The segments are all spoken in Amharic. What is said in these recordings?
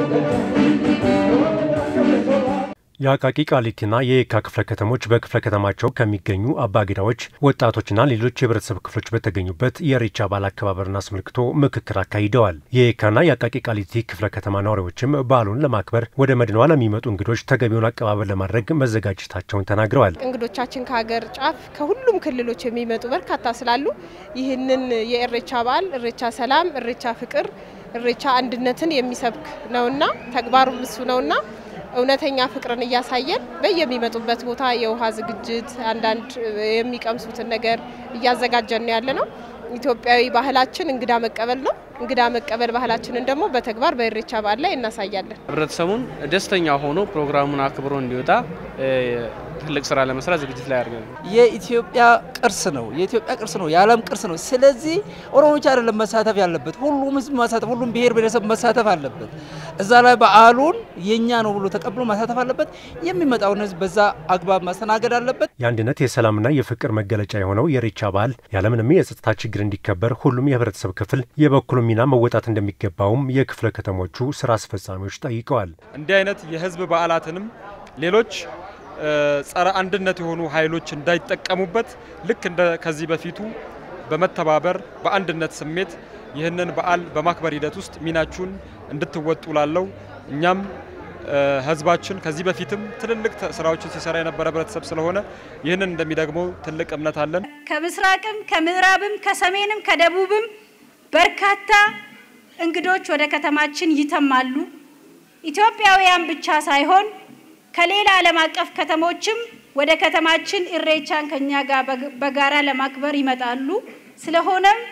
የአቃቂ ቃሊቲና የየካ ክፍለ ከተሞች በክፍለ ከተማቸው ከሚገኙ አባገዳዎች ወጣቶችና ሌሎች የህብረተሰብ ክፍሎች በተገኙበት የኢሬቻ በዓል አከባበርን አስመልክቶ ምክክር አካሂደዋል። የየካና የአቃቂ ቃሊቲ ክፍለ ከተማ ነዋሪዎችም በዓሉን ለማክበር ወደ መዲናዋ ለሚመጡ እንግዶች ተገቢውን አቀባበል ለማድረግ መዘጋጀታቸውን ተናግረዋል። እንግዶቻችን ከሀገር ጫፍ ከሁሉም ክልሎች የሚመጡ በርካታ ስላሉ ይህንን የኢሬቻ በዓል ኢሬቻ ሰላም፣ ኢሬቻ ፍቅር፣ ኢሬቻ አንድነትን የሚሰብክ ነውና ተግባሩም እሱ ነውና እውነተኛ ፍቅርን እያሳየን በየሚመጡበት ቦታ የውሃ ዝግጅት አንዳንድ የሚቀምሱትን ነገር እያዘጋጀን ነው ያለ ነው። ኢትዮጵያዊ ባህላችን እንግዳ መቀበል ነው። እንግዳ መቀበል ባህላችንን ደግሞ በተግባር በኢሬቻ በዓል ላይ እናሳያለን። ህብረተሰቡን ደስተኛ ሆኖ ፕሮግራሙን አክብሮ እንዲወጣ ትልቅ ስራ ለመስራት ዝግጅት ላይ አድርገን የኢትዮጵያ ቅርስ ነው። የኢትዮጵያ ቅርስ ነው። የዓለም ቅርስ ነው። ስለዚህ ኦሮሞ ብቻ አይደለም መሳተፍ ያለበት፣ ሁሉም ህዝብ መሳተፍ፣ ሁሉም ብሔር ብሔረሰብ መሳተፍ አለበት። እዛ ላይ በዓሉን የኛ ነው ብሎ ተቀብሎ መሳተፍ አለበት። የሚመጣውን ህዝብ በዛ አግባብ ማስተናገድ አለበት። የአንድነት የሰላምና የፍቅር መገለጫ የሆነው የኢሬቻ በዓል ያለምንም የጸጥታ ችግር እንዲከበር ሁሉም የህብረተሰብ ክፍል የበኩሉ ሚና መወጣት እንደሚገባውም የክፍለ ከተሞቹ ስራ አስፈጻሚዎች ጠይቀዋል። እንዲህ አይነት የህዝብ በዓላትንም ሌሎች ጸረ አንድነት የሆኑ ኃይሎች እንዳይጠቀሙበት ልክ እንደ ከዚህ በፊቱ በመተባበር በአንድነት ስሜት ይህንን በዓል በማክበር ሂደት ውስጥ ሚናችሁን እንድትወጡ ላለው እኛም ህዝባችን ከዚህ በፊትም ትልልቅ ስራዎችን ሲሰራ የነበረ ህብረተሰብ ስለሆነ ይህንን እንደሚደግመው ትልቅ እምነት አለን። ከምስራቅም ከምዕራብም ከሰሜንም ከደቡብም በርካታ እንግዶች ወደ ከተማችን ይተማሉ። ኢትዮጵያውያን ብቻ ሳይሆን ከሌላ ዓለም አቀፍ ከተሞችም ወደ ከተማችን ኢሬቻን ከኛ ጋር በጋራ ለማክበር ይመጣሉ። ስለሆነም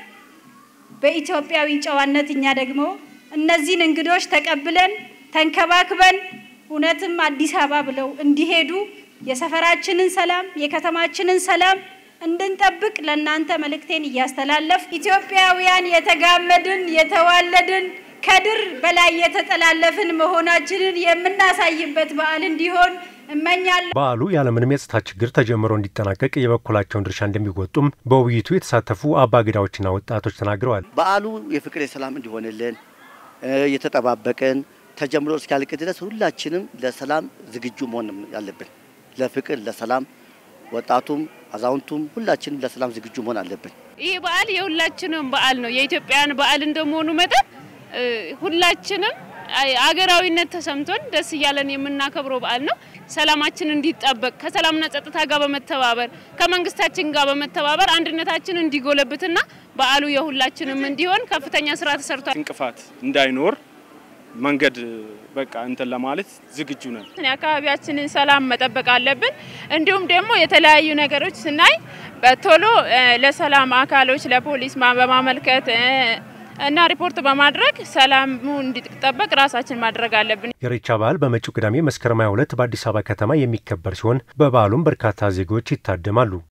በኢትዮጵያዊ ጨዋነት እኛ ደግሞ እነዚህን እንግዶች ተቀብለን ተንከባክበን እውነትም አዲስ አበባ ብለው እንዲሄዱ የሰፈራችንን ሰላም የከተማችንን ሰላም እንድንጠብቅ ለእናንተ መልእክቴን እያስተላለፍ ኢትዮጵያውያን የተጋመድን የተዋለድን ከድር በላይ የተጠላለፍን መሆናችንን የምናሳይበት በዓል እንዲሆን እመኛለሁ። በዓሉ ያለምንም የጸጥታ ችግር ተጀምሮ እንዲጠናቀቅ የበኩላቸውን ድርሻ እንደሚወጡም በውይይቱ የተሳተፉ አባገዳዎችና ወጣቶች ተናግረዋል። በዓሉ የፍቅር የሰላም እንዲሆንልን እየተጠባበቅን ተጀምሮ እስኪያልቅ ድረስ ሁላችንም ለሰላም ዝግጁ መሆን ያለብን፣ ለፍቅር ለሰላም ወጣቱም አዛውንቱም ሁላችንም ለሰላም ዝግጁ መሆን አለብን። ይህ በዓል የሁላችንም በዓል ነው። የኢትዮጵያውያን በዓል እንደመሆኑ መጠን ሁላችንም አገራዊነት ተሰምቶን ደስ እያለን የምናከብረው በዓል ነው። ሰላማችን እንዲጠበቅ ከሰላምና ጸጥታ ጋር በመተባበር ከመንግስታችን ጋር በመተባበር አንድነታችን እንዲጎለብትና በዓሉ የሁላችንም እንዲሆን ከፍተኛ ስራ ተሰርቷል። እንቅፋት እንዳይኖር መንገድ በቃ እንትን ለማለት ዝግጁ ነን። የአካባቢያችንን ሰላም መጠበቅ አለብን። እንዲሁም ደግሞ የተለያዩ ነገሮች ስናይ በቶሎ ለሰላም አካሎች ለፖሊስ በማመልከት እና ሪፖርት በማድረግ ሰላሙ እንዲጠበቅ ራሳችን ማድረግ አለብን። የኢሬቻ በዓል በመጪው ቅዳሜ መስከረም 22 በአዲስ አበባ ከተማ የሚከበር ሲሆን በበዓሉም በርካታ ዜጎች ይታደማሉ።